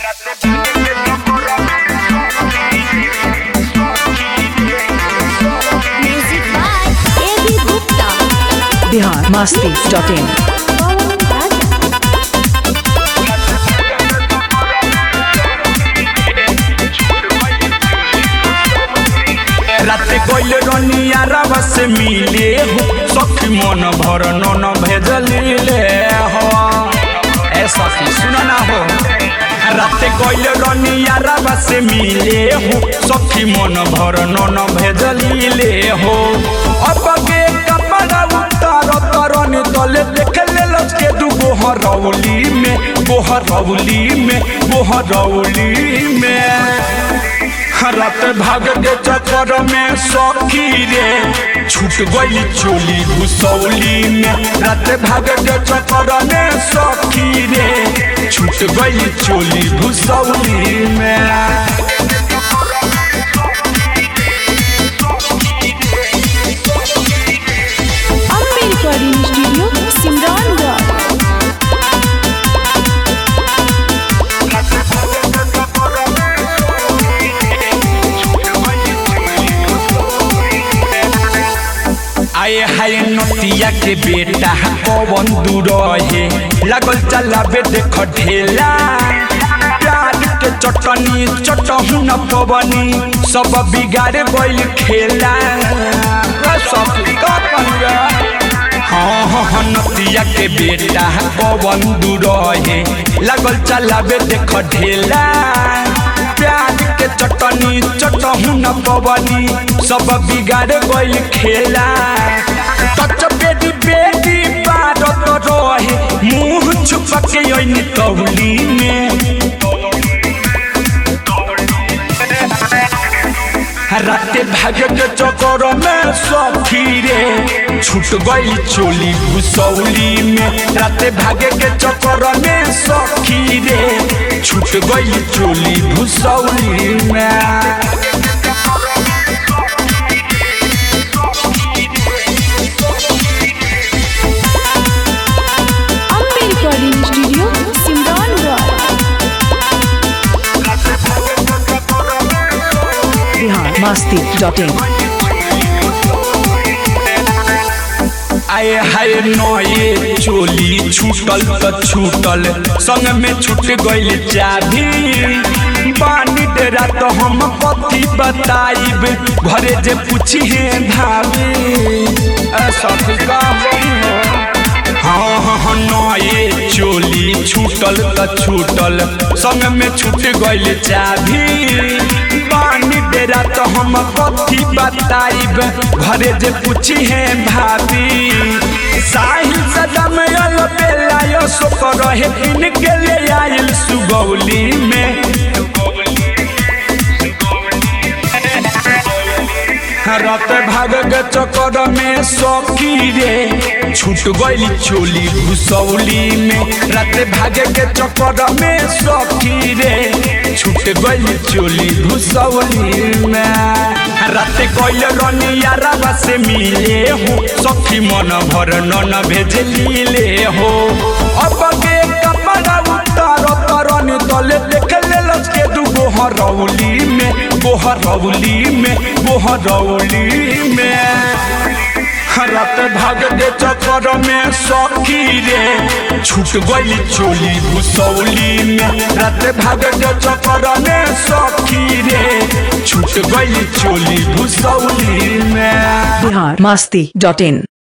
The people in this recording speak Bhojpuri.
Music by A.B. Gupta. Bihar Masti dot in राते गइल रनिया रवा से मिले हो सखी मन भर नन भेजलिले हो ए सखी सुन ना हो राते गइल रनिया रवा से मिले हो सखी मन भर नन भेजलिले हो अब के कपड़ा उतार तरन तले देख ले लचके दू गोहरौली में गोहरौली में गोहरौली में रात भाग के चक्कर में सखी रे छूट गई चोली घुसौली में रात भाग के चक्कर में सखी रे छूट गई चोली घुसौली में अम्बे रिकॉर्डिंग स्टूडियो सिमरौनगढ़ आए हाय नतिया के बेटा पवन दूर है लागल चलाबे देख ढेला प्यार के चटनी चटहु न पवनी सब बिगाड़े बैल खेला ए सब का कहूँगा? हाँ हाँ हाँ नतिया के बेटा पवन दूर है लागल चलाबे देख ढेला प्यार के चटनी चटहु न पवनी सब बिगाड़ गइल खेला टच बेटी बेटी पारत रहे मुंह छुपा के ओइनी कौली में राते भागे के चक्कर में सखी रे छूट गई चोली घुसौली में राते भागे के चक्कर में सखी रे छूट गई चोली घुसौली में Ambe recording studio Simraungadh Bihar Masti dot in आए हाय नए चोली छूटल त छूटल संग में छूट गइल चाभी पानी डेरा तो हम कथी बताइब घरे जे पूछी है भाभी ऐसा का हाँ हाँ हाँ नए चोली छूटल त छूटल संग में छूट गइल चाभी पानी डेरा तो हम कथी बताइब घरे जे पूछी है भाभी साहिल सदम यल बेला यो सोक रहे किन के ले आइल सुगौली में रात भाग के चक्कर में सखी रे छूट गई चोली घुसौली में रात भाग के चक्कर में सखी रे छूट गई चोली घुसौली में रात गइल रनिया रवा से मिले हो सखी मन भर नन भेजली ले हो अब के कपड़ा उतार तरन तले देख ले लचके दू गोहरौली में गोहरौली में गोहरौली में रात भाग के चक्कर में सखी रे छूट गई चोली घुसौली में रात भाग के चक्कर में सखी रे छूट गई चोली घुसौली में बिहार मस्ती डॉट इन